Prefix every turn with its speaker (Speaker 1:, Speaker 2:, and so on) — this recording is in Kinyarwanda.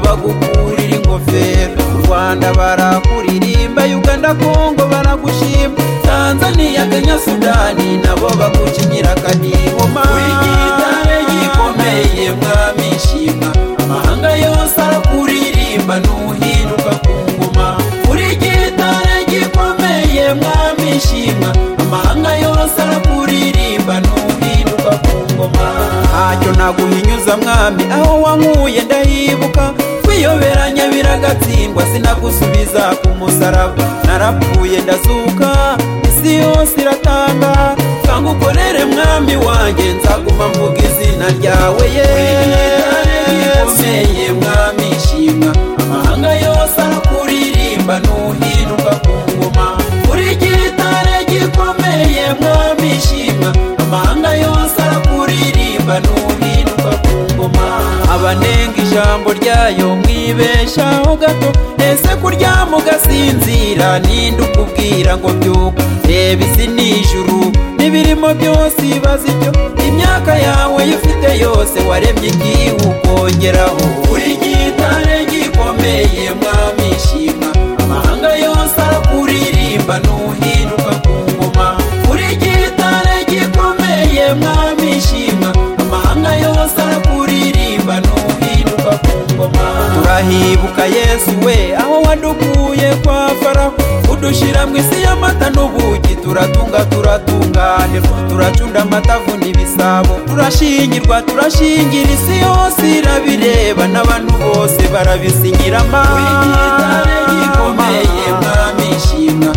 Speaker 1: bagukurira ingofero u rwanda barakuririmba uganda kongo baragushima tanzania kenya sudani nabo bagukinyira akanihoma uri gitare gikomeye mwami shima amahanga yose arakuririmba nuhinuka ku ngoma uri gitare gikomeye mwami shima amahanga yose arakuririmba nuhinuka ku ngoma ntacyo naguhinyuza mwami aho wankuye ndahibuka kwiyoberanya biragatsindwa sinagusubiza ku musaraba narapfuye ndazuka isi yose iratanga kanga ukorere mwami wanjye nzaguma mvuga izina ryawe ye gikomeye mwami shima amahanga yose arakuririmba nuhinuka ku ngoma uri gitare gikomeye mwami shima amahanga yose arakuririmba nuhinuka ku ngoma abanenga ijambo ryayo mwibeshaho gato ese kuryama ugasinzira ninde ukubwira ngo byuka reba isi ni ijuru n'ibirimo byose ibaze ibyo imyaka yawe yo ufite yose waremye igihu ukongeraho uri gitare gikomeye mwami shima amahanga yose arakuririmba nuhinuka ku ngoma uri gitare gikomeye mwami shima amahanga yose arakuririmba nuhinuka ku ngoma turahibuka yesu we aho wadukuye kwa faraho udushira mu isi y'amata n'ubugi turatunga turatunganirwa turacunda amatavu n'ibisabo turashingirwa turashingira isi yose irabireba n'abantu bose barabisinyirama gikomeye mwami shima